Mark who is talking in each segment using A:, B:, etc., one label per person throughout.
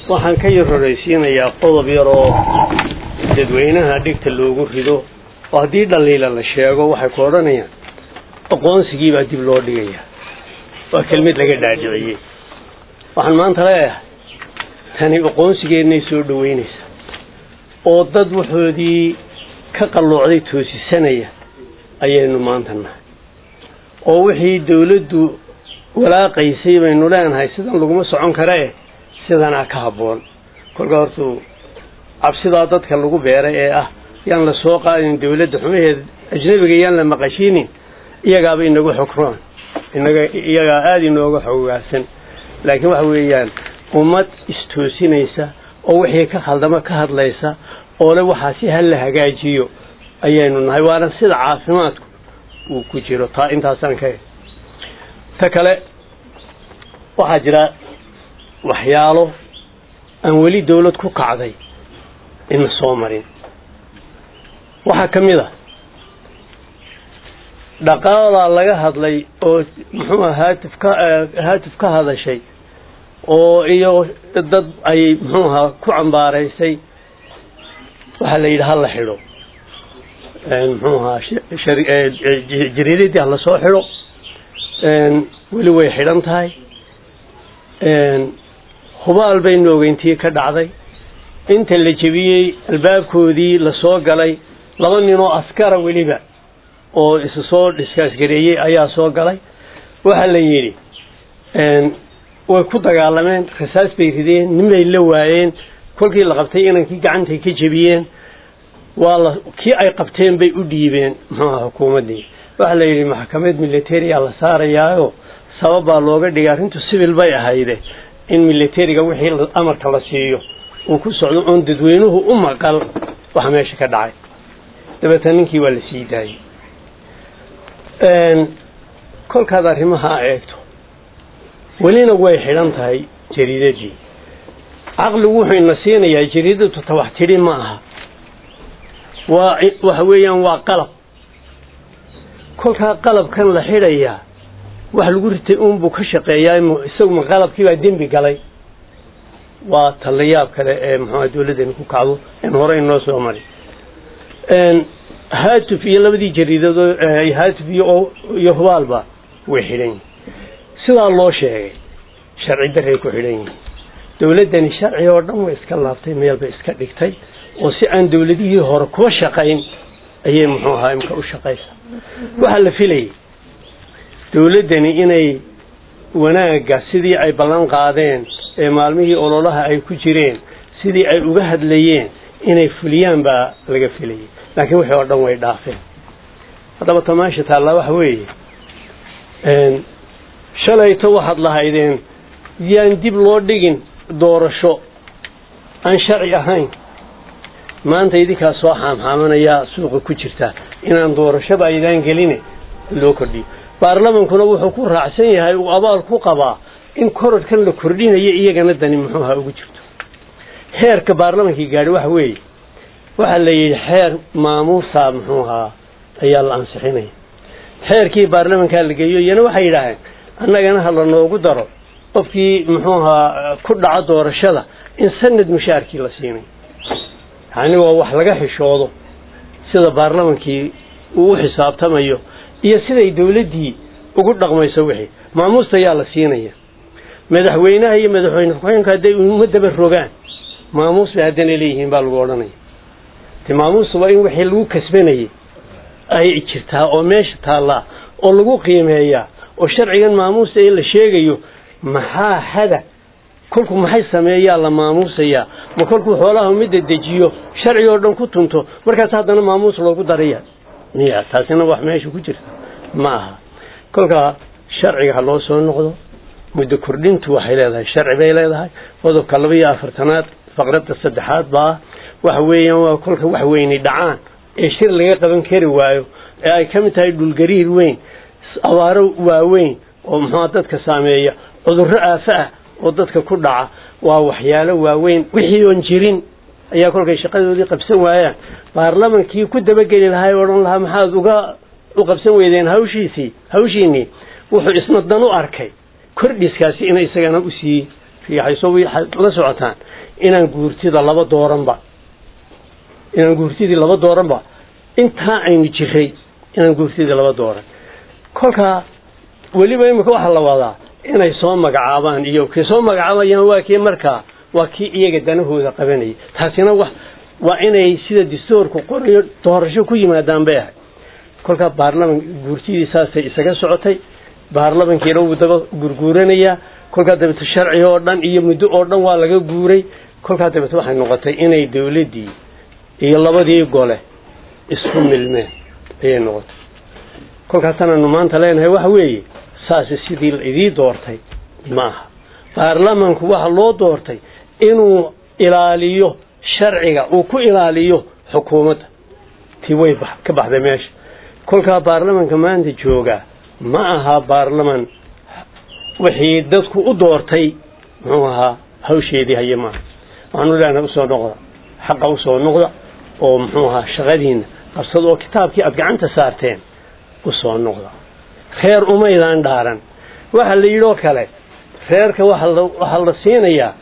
A: waxaan ka yar horaysiinayaa qodob yar oo dadweynaha dhigta loogu rido oo haddii dhaliila la sheego waxay ku odhanayaan aqoonsigii baa dib loo dhigayaa waa kelmid laga dhaadhiciyey waxaan maanta leeyahay tani aqoonsigeennay soo dhoweynaysaa oo dad waxoodii ka qalloocday toosisanaya ayaynu maanta nahay oo wixii dawladdu walaaqaysay baynu leenahay sidan laguma socon karee sidanaa ka habboon kolka hortuu cabsidaa dadka lagu beeray ee ah yaan la soo qaadin dawladda xumaheeda ajnabiga yaan la maqashiinin iyagaaba inagu xukroon inaga iyagaa aada inooga xoggaarsan laakiin waxa weeyaan ummad istoosinaysa oo wixii ka khaldamo ka hadlaysa oo le waxaa si hal la hagaajiyo ayaynu nahay waana sida caafimaadku uu ku jiro taa intaasaan ka ta kale waxaa jira waxyaalo aan weli dawlad ku kacday ina soo marin waxaa ka mid a dhaqaalaa laga hadlay oo muxuu aha haatif ka haatif ka hadashay oo iyo dad ay muxuu ahaa ku cambaaraysay waxaa la yidhi hala xidho muxuu ahaa jariiradii hala soo xidho weli way xidhan tahay hubaal baynu ogeyntii ka dhacday inta la jebiyey albaabkoodii la soo galay laba nin oo askara weliba oo isu soo dhiskaasgareeyey ayaa soo galay waxaa la yidhi way ku dagaalameen rasaas bay rideen ninbay la waayeen kolkii la qabtay inankii gacantay ka jebiyeen waa la kii ay qabteen bay u dhiibeen muxuuaha xukuumaddii waxaa la yidhi maxkamad militariya la saarayaayo sabab baa looga dhigay arrintu civil bay ahayde in militariga wixii amarka la siiyo uu ku socdo oon dadweynuhu u maqal waxa meesha ka dhacay dabeetna ninkii waa la sii daayey kolkaad arrimaha eegto welina way xidhan tahay jariidadii caqligu wuxuu ina siinayaa jariidadu tawax tidhi ma aha waa waxa weeyaan waa qalab kolkaa qalabkan la xidhayaa wax lagu ritay uunbuu ka shaqeeyaa isaguma qalabkii baa dembi galay waa talayaab kale ee muxuuha dawladdani ku kacdo in hore inoo soo mari haatuf iyo labadii jariidado haatuf iyo iyo hubaalba way xidhan yihin sidaa loo sheegay sharci daray ku xidhan yihin dawladdani sharci oo dhan way iska laabtay meel bay iska dhigtay oo si aan dawladihii hore kuwa shaqayn ayay muxuu ahaa imka u shaqaysaa waxaa la filayay dawladdani inay wanaagga sidii ay ballan qaadeen ee maalmihii ololaha ay ku jireen sidii ay uga hadlayeen inay fuliyaan baa laga filayay laakiin wixii oo dhan way dhaafeen haddaba tamaasha taallaa waxa weeye shalayto waxaad lahaydeen yaan dib loo dhigin doorasho aan sharci ahayn maanta idinkaa soo xaamxaamanayaa suuqa ku jirta inaan doorashoba aydaan geline loo kordhiyo baarlamankuna wuxuu ku raacsan yahay uu abaal ku qabaa in korodhkan la kordhinayo iyagana dani muxuuha ugu jirto xeerka baarlamankii gaadhi waxa weeye waxaa la yidhi xeer maamuusa muxuu ahaa ayaa la ansixinaya xeerkii baarlamankaa la geeyo iyana waxay yidhaaheen annagana ha la noogu daro qofkii muxuu ahaa ku dhaco doorashada in sanad mushaarkii la siinay yani waa wax laga xishoodo sida baarlamankii uu u xisaabtamayo iyo siday dawladdii ugu dhaqmayso wixii maamuusta ayaa la siinaya madaxweynaha iyo madaxweyne ku-xigeenka hadday ummadaba rogaan maamuus bay haddana leeyihiin baa lagu odhanaya de maamuusta waa in wixii lagu kasbanayay ay jirtaa oo meesha taallaa oo lagu qiimeeyaa oo sharcigan maamuusta ee la sheegayo maxaa hada kolku maxay sameeyaa la maamuusayaa ma kolkuu xoolaha umidda dejiyo sharci oo dhan ku tunto markaas haddana maamuus loogu daraya miya taasina wax meesha ku jirta ma aha kolkaa sharciga ha loo soo noqdo muddo kordhintu waxay leedahay sharci bay leedahay qodobka laba iyo afartanaad faqradda saddexaad baa waxa weeyaan waa kolka wax weyni dhacaan ee shir laga qaban kari waayo ee ay ka mid tahay dhulgariir weyn abaaro waaweyn oo muxuua dadka saameeya cudurro aafo ah oo dadka ku dhaca waa waxyaalo waaweyn wixii oon jirin ayaa kolkay shaqadoodii qabsan waayaan baarlamankii ku dabageli lahaa o odhan lahaa maxaad uga u qabsan weydeen hawshiisii hawshiinii wuxuu isna dan u arkay kordhiskaasi inay isagana usii riixayso la socotaan inaan guurtida laba dooranba inaan guurtidii laba dooranba intaa aynu jiray inaan guurtidii laba dooran kolkaa weliba imika waxaa la wadaa inay soo magacaabaan iyo kay soo magacaabayaan waa kii markaa waa kii iyaga danahooda qabanayay taasina wax waa inay sida dastuurku qorayo doorasho ku yimaadaan bay ahay kolkaa baarlaman guurtidii saasay isaga socotay baarlamankiina wuu daba gurguuranayaa kolkaa dabeete sharci oo dhan iyo muddo oo dhan waa laga guuray kolkaa dabeete waxay noqotay inay dawladdii iyo labadii gole isku milmeen ayay noqotay kolkaasanaanu maanta leenahay waxa weeye saasi sidii la idii doortay ma aha baarlamanku waxa loo doortay inuu ilaaliyo sharciga uu ku ilaaliyo xukuumadda tii way ka baxday meesha kolkaa baarlamanka maanta joogaa ma aha baarlaman wixii dadku u doortay muxuu ahaa hawsheedii haye maaha waxaanu leenahay usoo noqda xaqa usoo noqda oo muxuu ahaa shaqadiina qabsada oo kitaabkii aada gacanta saarteen usoo noqda reer umaydaan dhaaran waxa la yidhi oo kale reerka waxaa la siinayaa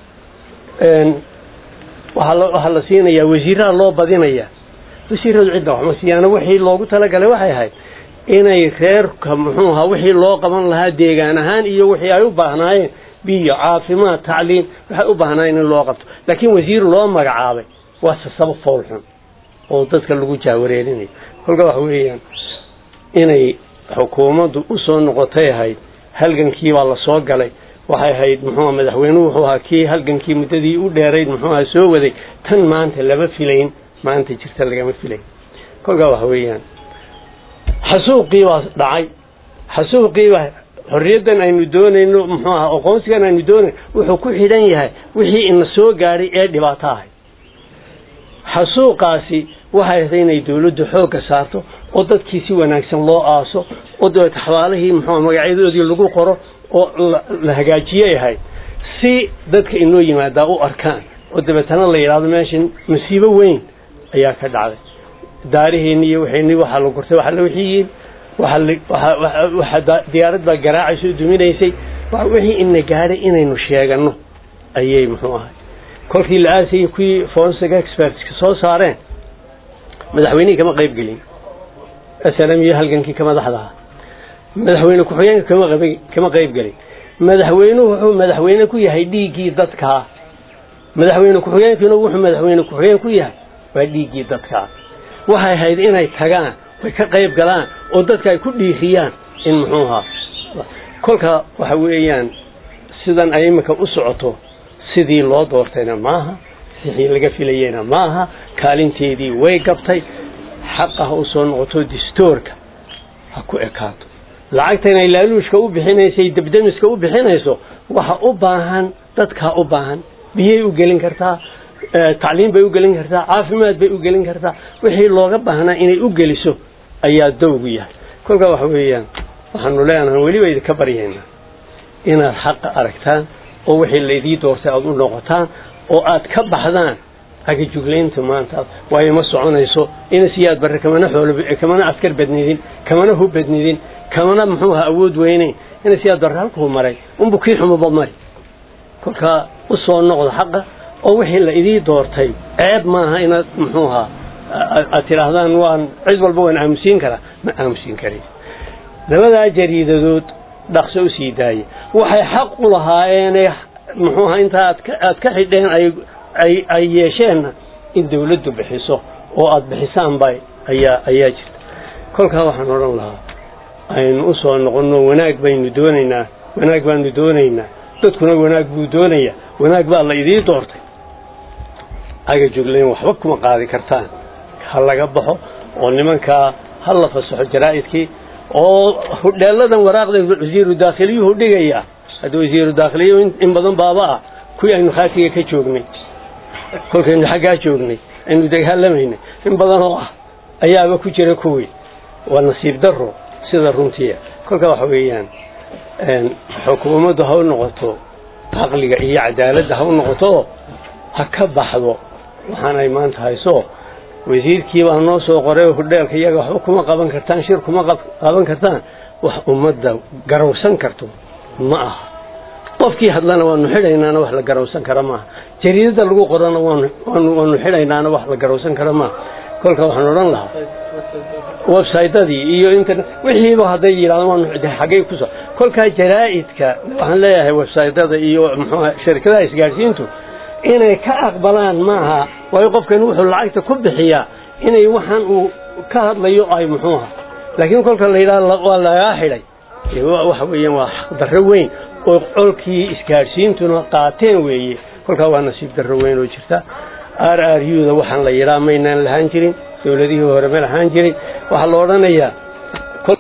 A: waxaa la siinayaa wasiiraha loo badinayaa wasiiradu cidda waxma siyaana wixii loogu talagalay waxay ahayd inay reerka muxuu ahaa wixii loo qaban lahaa deegaan ahaan iyo wixii ay u baahnaayeen biyo caafimaad tacliim waxay u baahnaayeen in loo qabto laakiin wasiir loo magacaabay waa sasabo fool xun oo dadka lagu jaawareerinayo kolka waxa weeyaan inay xukuumaddu u soo noqotay ahayd halgankii baa la soo galay waxay ahayd muxuua madaxweynuhu wuxuu ahaa kii halgankii muddadii u dheerayd muxuu aha soo waday tan maanta lama filayn maanta jirta lagama filayn kolkaa waxa weeyaan xasuuqii baa dhacay xasuuqii baa xorriyaddan aynu doonayno muxuu aha aqoonsigan aynu doonayno wuxuu ku xidhan yahay wixii ina soo gaadhay ee dhibaato ahay xasuuqaasi waxay ahayd inay dawladdu xoogga saarto oo dadkii si wanaagsan loo aaso oo dabeet xabaalihii muxuu magacyadoodii lagu qoro oo la hagaajiyay ahayd si dadka inoo yimaadaa u arkaan oo dabeetana la yidhahdo meeshan masiibo weyn ayaa ka dhacday daariheenni iyo waxayni waxaa la gurtay waxa la wixiyiin waxa diyaarad baa garaacaysa o duminaysay wixii ina gaadhay inaynu sheegano ayay muxuu ahay kolkii la aasayay kuwii forensic expertska soo saareen madaxweynihii kama qayb gelin slm iyo halgankii ka madaxdaha madaxweyne ku-xigeenka kama kama qayb gelin madaxweynuhu wuxuu madaxweyne ku yahay dhiiggii dadkaa madaxweyne ku-xigeenkiina wuxuu madaxweyne ku-xigeen ku yahay waa dhiiggii dadkaa waxay ahayd inay tagaan way ka qayb galaan oo dadka ay ku dhiiriyaan in muxuu ahaa kolka waxa weeyaan sidan ay iminka u socoto sidii loo doortayna maaha sixii laga filayeyna maaha kaalinteedii way gabtay xaqa ha u soo noqoto distoorka ha ku ekaato lacagtan ay laaluushka u bixinaysay debdemiska u bixinayso waxa u baahan dadkaa u baahan biyay u gelin kartaa tacliim bay u gelin kartaa caafimaad bay u gelin kartaa wixii looga baahnaa inay u geliso ayaa dowgu yahay kolkaa waxa weeyaan waxaanu leenahay weliba idinka baryaynaa inaad xaqa aragtaan oo wixii laydii doortay aada u noqotaan oo aad ka baxdaan agajuglaynta maanta waayo ma soconayso ina siyaad barre kamana xoolo kamana askar badnidin kamana hub badnidin kamana muxuu aha awood weyneyn ina siyaad barre halkuu maray unbu kii xumuba mari kolkaa u soo noqdo xaqa oo wixii la idii doortay ceeb maaha inaad muxuu ahaa aad tidhaahdaan waan cid walba waan aamusiin karaa ma aamusiin karin labadaa jariidadood dhaqso u sii daaya waxay xaq u lahaayeene muxuu ahaa intaa aad ka xidheen ay ay yeesheenna in dawladdu bixiso oo aada bixisaanba ayaa ayaa jirta kolkaa waxaan odhan lahaa aynu u soo noqonno wanaag baynu doonaynaa wanaag baanu doonaynaa dadkuna wanaag buu doonayaa wanaag baa la idii doortay aga juglayn waxba kuma qaadi kartaan ha laga baxo oo nimankaa ha la fasaxo jaraa'idkii oo hudheeladan waraaqda wasiiru daakhiliyuhu dhigaya hadda wasiiru daakhiliyu in badan baaba ah kuwii aynu khaatiga ka joognay kolkaynu xaggaa joognay aynu dagaalamaynay in badan oo ah ayaaba ku jira kuwii waa nasiib daro sida runtiia kolkaa waxa weeyaan xukuumaddu ha u noqoto caqliga iyo cadaaladda ha u noqoto ha ka baxdo waxaan ay maanta hayso wasiirkii baa noo soo qoray hudheelka iyaga waxba kuma qaban kartaan shir kuma qaban kartaan wax ummadda garawsan karto ma aha qofkii hadlana waanu xidhaynaana wax la garawsan kara maaha jariidada lagu qorana waanu waanu xidhaynaana wax la garowsan kara maa kolka waxaan odhan lahaa websytadii iyo internet wixiiba hadday yidhahdaan waanu xaggay kuso kolkaa jaraa'idka waxaan leeyahay websytada iyo muxuuha shirkadaha isgaadhsiintu inay ka aqbalaan maaha waayo qofkan wuxuu lacagta ku bixiyaa inay waxaan uu ka hadlayo ay muxuuha laakiin kolka la yidhahdo waa lagaa xidhay waxa weeyaan waa xaqdarro weyn oo colkii isgaadhsiintuna qaateen weeye kolkaa waa nasiib darro weyn oo jirta r r u da waxaan la yidhaha maynaan lahaan jirin dowladihii hore ma lahaan jirin waxaa la odhanayaa